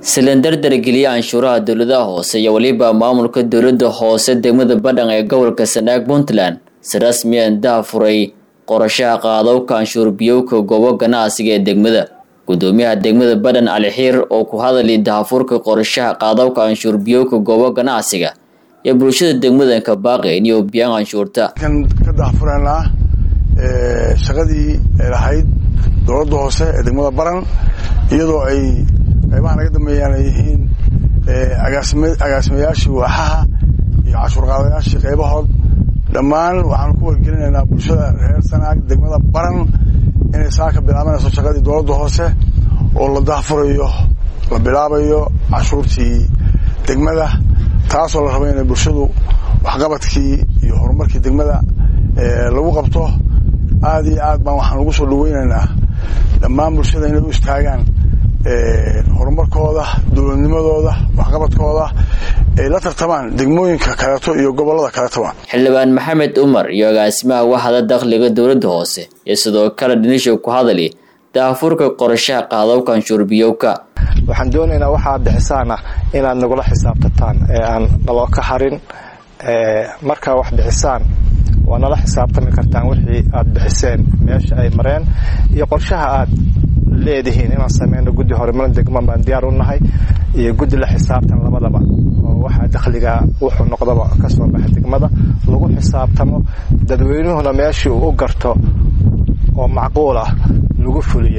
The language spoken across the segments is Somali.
silindardar geliya canshuuraha dowladaha hoose iyo weliba maamulka dowlada hoose degmada badhan ee gobolka sanaag puntland si rasmiyan daha furay qorashaha qaadowka canshuur biyowka goobo ganacsiga ee degmada gudoomiyaha degmada badhan cali xiir oo ku hadalay dahafurka qorashaha qaadowka canshuur biyowka goobo ganacsiga iyo bulshada degmadanka baaqeen iyo biyaan canshuurta kan ka dahafuraynaa shaqadii ay lahayd dowladda hoose ee degmada baran iyadoo ay qaybaha naga dambeeyaan ay yihiin agaasimayaashii waaxaha iyo cashuur qaadayaashii qaybahood dhammaan waxaan ku wargelinaynaa bulshada reer sanaag degmada baran inay saa ka bilaabanayso shaqadii dowladda hoose oo la dahfurayo la bilaabayo cashuurtii degmada taasoo la rabo inay bulshadu waxqabadkii iyo horumarkii degmada lagu qabto aad iyo aad baan waxaan ugu soo dhaweynaynaa dhammaan bulshada inay u istaagaan horumarkooda dowladnimadooda waxqabadkooda ay la tartamaan degmooyinka kaleeto iyo gobolada kaleetoba xildhibaan maxamed umar iyo agaasimaha waxda dakhliga dowladda hoose iyo sidoo kale dhinisha ku hadali daafurka qorashaha qaadowka canshuurbiyowka waxaan doonaynaa waxaad bixisaana inaad nagula xisaabtataan ee aan naloo ka harin markaa wax bixisaan waa nala xisaabtami kartaan wixii aad bixiseen meesha ay mareen iyo qorshaha aad leedihiin inaan sameyno guddi horumarin degmo baan diyaar u nahay iyo guddi la xisaabtan labadaba oo waxaa dakhliga wuxuu noqdaba ka soo baxa degmada lagu xisaabtamo dadweynuhuna meeshii uu u garto oo macquul ah lagu fuliyo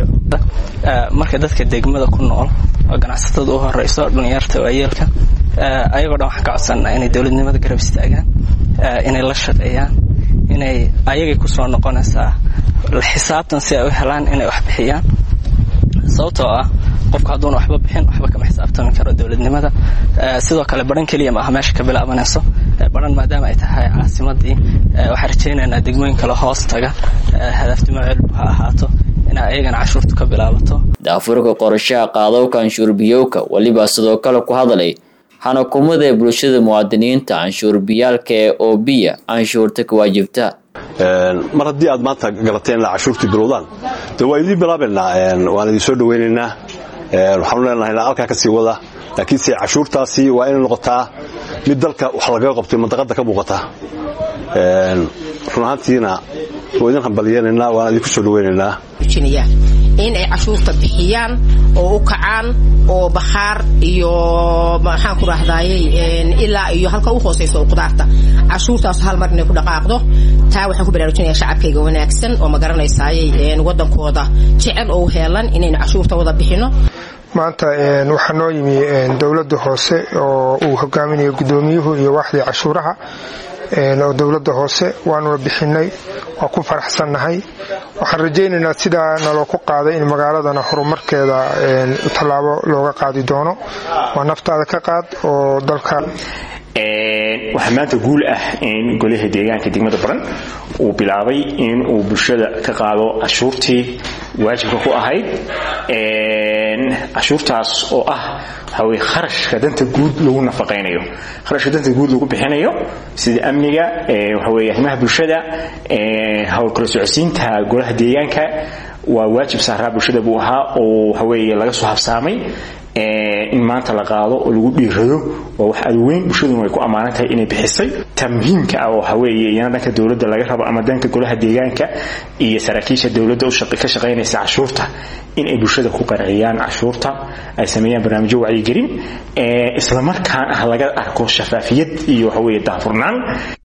marka dadka degmada ku nool oo ganacsatada u horeyso dhalinyarta waayeelka ayagoo dhan waxaan ka codsanaa inay dowladnimada garab istaagaan inay la shaqeeyaan inay ayagay kusoo noqonaysaa xisaabtan si ay u helaan inay wax bixiyaan sababtoo ah qofku hadduuna waxba bixin waxba kama xisaabtami karo dowladnimada sidoo kale baran keliya maaha meesha ka bilaabanayso baran maadaama ay tahay caasimadii waxaan rajaynaynaa degmooyin kale hoos taga hadaafdimo celbu ha ahaato inay ayagana cashuurtu ka bilaabato daafurka qorashaha qaadowka canshuur biyowka weliba sidoo kale ku hadalay xanakumada ee bulshada muwaadiniinta canshuurbiyaalka ee oobiya canshuurta ka waajibta mar haddii aad maanta garateen inaa cashuurtii bilowdaan de waa idiin bilaabaynaa waan idin soo dhawaynaynaa waxaanu leenahay inaa halkaa ka sii wada laakiinse cashuurtaasi waa inay noqotaa mid dalka wax lagaga qabtay mandaqadda ka muuqata run ahaantiina waa idin hambalyenaynaa waan idinku soo dhawaynaynaa in ay cashuurta bixiyaan oo u kacaan oo bakhaar iyo maxaan ku rahdaayey ilaa iyo halka u hoosayso qudaarta cashuurtaas hal mar inay ku dhaqaaqdo taa waxaan ku baraarujinaya shacabkayga wanaagsan oo ma garanaysaayey wadankooda jecel oo u heelan inaynu cashuurta wada bixino maanta waxaa noo yimi dowladda hoose oo uu hogaaminayo gudoomiyuhu iyo waaxdii cashuuraha oo dowladda hoose waanuna bixinay waa ku faraxsannahay waxaan rajaynaynaa sidaa naloo ku qaaday in magaaladana horumarkeeda tallaabo looga qaadi doono waa naftaada ka qaad oo dalka waxaa maanta guul ah in golaha deegaanka degmada baran uu bilaabay in uu bulshada ka qaado cashuurtii waajibka ku ahayd cashuurtaas oo ah waxaweye kharashka danta guud lagu nafaqaynayo kharashka danta guud lagu bixinayo sida amniga waxaweye arrimaha bulshada howlkala socodsiinta golaha deegaanka waa waajib saaraa bulshada buu ahaa oo waxaweye laga soo habsaamay in maanta la qaado oo lagu dhiirado waa wax aad weyn bulshaduna way ku ammaanan tahay inay bixisay ta muhiimka ah oo waxaweeye iyana dhanka dowladda laga rabo ama danka golaha deegaanka iyo saraakiisha dowladda ka shaqaynaysa cashuurta in ay bulshada ku qanciyaan cashuurta ay sameeyaan barnaamijyo wacyigelin islamarkaan ah laga arko shafaafiyad iyo waxaweye daafurnaan